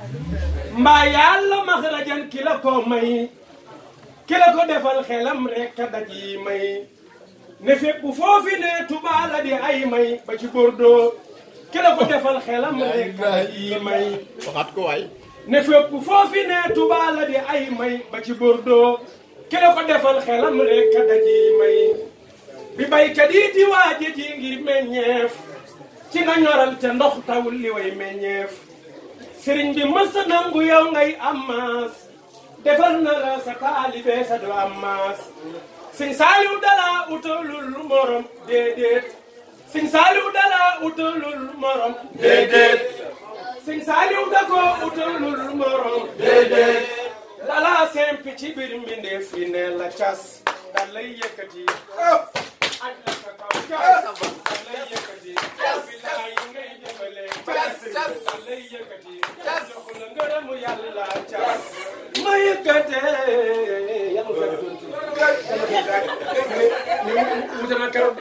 mbaa yàlla maxrajan ki la ko may ki la ko defal xelam rek a daj yi may ne fépp foofi ne Tuubaa la di ay may ba ci Bordeaux ki la ko defal xelam rek a daj yi may waxaat ko waay ne fépp foofi ne Tuubaa la di ay may ba ci Bordeaux ki la ko defal xelam rek a daj yi may bi baykat yi di waaje ji ngir meññeef ci nga ñoral te ndox tawul li way meññeef sëriñ bi mës a nangu yow ngay am maas defal na la sa taalibe sa do am maas sëñ saaliw dala utalul morom déedéet sëñ saaliw dala utalul morom déedéet sëñ saaliw da ko utalul morom déedéet dala sempi ci biir mbindeef yi ne la cas da lay yëkkati aj la ka kaw cas da lay yëkkati bilaay ngay jëmale cas da lay yëkkati jox la ngërëmu yàlla cas ma yëkkate yàlla fekk tuuti wute na keroog